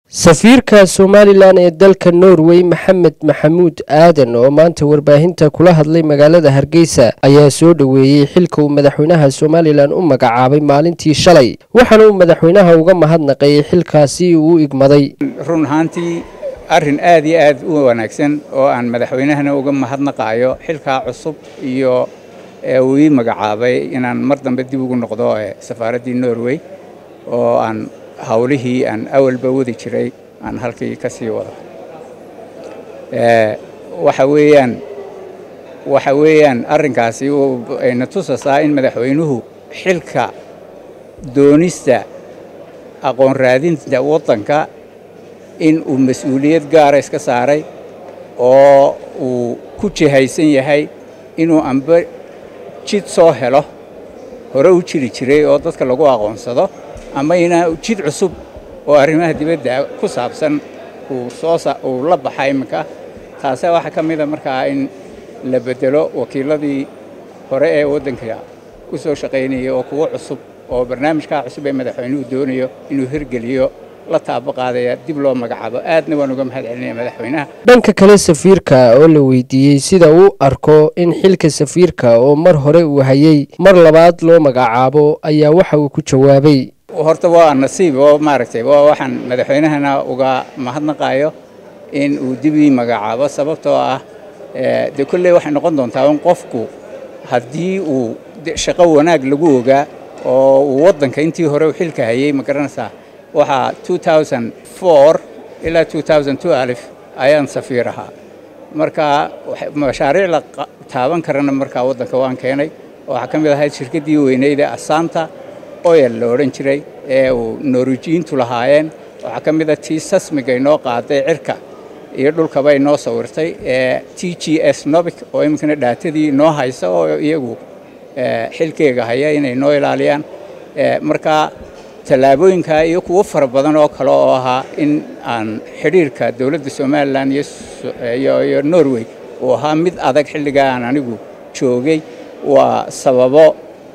safiirka somalilan ee dalka norway maxamed maxamuud aadan oo maanta warbaahinta kula hadlay magaalada hargeysa ayaa soo dhoweeyey xilka uu madaxweynaha somalilan u magacaabay maalintii shalay waxaana uu madaxweynaha uga mahadnaqayay xilkaasi uu u igmaday run ahaantii arrin aad iyo aad u wanaagsan oo aan madaxweynahana uga mahadnaqaayo xilkaa cusub iyo uu ii magacaabay inaan mar dambe dib ugu noqdo safaaraddii norway oo aan hawlihii aan awalba wadi jiray aan halkii ka sii wado waxa weeyaan waxa weeyaan arrinkaasi ayna tusasaa in madaxweynuhu xilka doonista aqoon raadinta waddanka in uu mas-uuliyad gaara iska saaray oo uu ku jihaysan yahay inuu amba jid soo helo hore u jiri jiray oo dadka lagu aqoonsado ama inaa jid cusub oo arrimaha dibadda ku saabsan uu la baxa iminka taase waxaa ka mida markaa in la bedelo wakiiladii hore ee waddanka u soo shaqaynaya oo kuwo cusub oo barnaamijkaa cusub ee madaxweynuhu doonayo inuu hirgeliyo la taabo qaadaya dib loo magacaabo aadna waan uga mahad celinaya madaxweynaha dhanka kale safiirka oo la weydiiyey sida uu arko in xilka safiirka oo mar hore uu hayay mar labaad loo magacaabo ayaa waxa uu ku jawaabay horta waa nasiib oo maaragtay waa waxaan madaxweynahana uga mahadnaqaayo in uu dib ii magacaabo sababtoo ah dee kolley waxay noqon doontaa in qofku haddii uu shaqo wanaag lagu ogaa oo uu waddanka intii hore u xilka hayay ma garanaysaa waxaa ilaa ayaan safiir ahaa marka mashaariic la taaban karana markaa waddanka waan keenay waxaa ka mid ahayd shirkaddii weyneyd ee asaanta oyel la odhan jiray ee uu norwijiyiintu lahaayeen waxaa ka mid a tii sasmiga inoo qaaday cirka iyo dhulkaba inoo sawirtay ee t g s nobic oo iminkana dhaatadii inoo haysa oo iyagu xilkeega haya inay noo ilaaliyaan marka tallaabooyinka iyo kuwo fara badan oo kale oo ahaa in aan xidhiirka dowladda somalilan iyo norway uu ahaa mid adag xilligaa aan anigu joogay waa sababo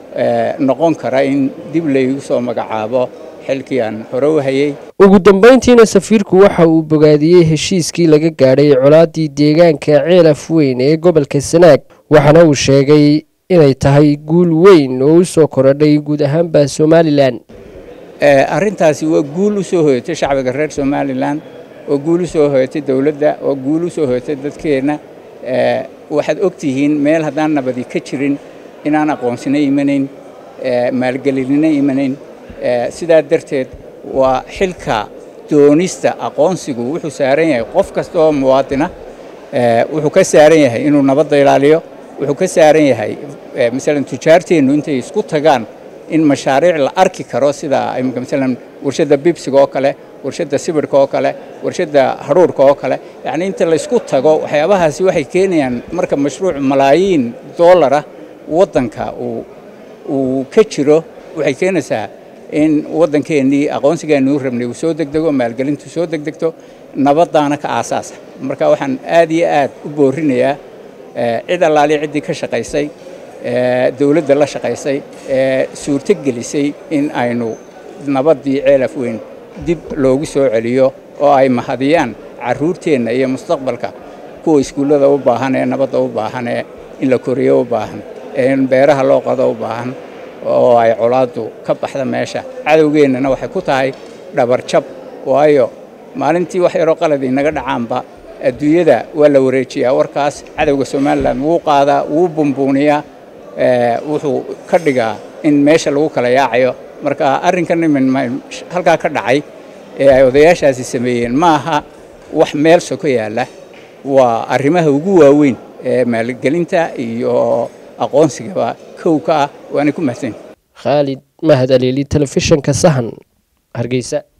noqon kara in dib laygu soo magacaabo xilkii aan hore u hayay ugu dambayntiina safiirku waxa uu bogaadiyey heshiiskii laga gaadhay colaaddii deegaanka ceelaf weyn ee gobolka sanaag waxaana uu sheegay inay tahay guul weyn oo u soo korodhay guud ahaanba somalilan arrintaasi waa guul u soo hoyatay shacbiga reer somalilan oo guul u soo hoyatay dowladda oo guul u soo hoyatay dadkeenna waxaad og tihiin meel haddaan nabadi ka jirin inaan aqoonsina imanayn maalgelinina imanayn sidaa darteed waa xilka doonista aqoonsigu wuxuu saaran yahay qof kasta oo muwaadina wuxuu ka saaran yahay inuu nabadda ilaaliyo wuxuu ka saaran yahay masalan tujaarteennu intay isku tagaan in mashaariic la arki karo sida imika masalan warshadda bibsiga oo kale warshadda sibirhka oo kale warshadda hadhuurhka oo kale yacni inta la isku tago waxyaabahaasi waxay keenayaan marka mashruuc malaayiin doolara waddanka uu ka jiro waxay keenaysaa in waddankeennii aqoonsigeennii u rabnay uu soo degdego maalgelintu soo degdegto nabaddaana ka aasaasa marka waxaan aad iyo aad u boorinayaa cid allaaliya ciddii ka shaqaysay dowladda la shaqaysay ee suurto gelisay in aynu nabaddii ceelaf weyn dib loogu soo celiyo oo ay mahadiyaan carruurteenna iyo mustaqbalka kuwa iskuullada u baahan ee nabadda u baahan ee in la koriyo u baahan ee in beeraha loo qado u baahan oo ay colaaddu ka baxda meesha cadowgeennana waxay ku tahay dhabarjab waayo maalintii wax yaroo qaladii naga dhacaanba adduunyada waa la wareejiyaa warkaas cadowga somalilan wuu qaadaa wuu bumbuuniyaa wuxuu ka dhigaa in meesha lagu kala yaacayo marka arrinkan imin halkaa ka dhacay ee ay odayaashaasi sameeyeen ma aha wax meel soko yaalla waa arrimaha ugu waaweyn ee maalgelinta iyo aqoonsigaba kow ka ah waanay ku mahadsan khaalid mahad aliili telefishinka sahan hargeysa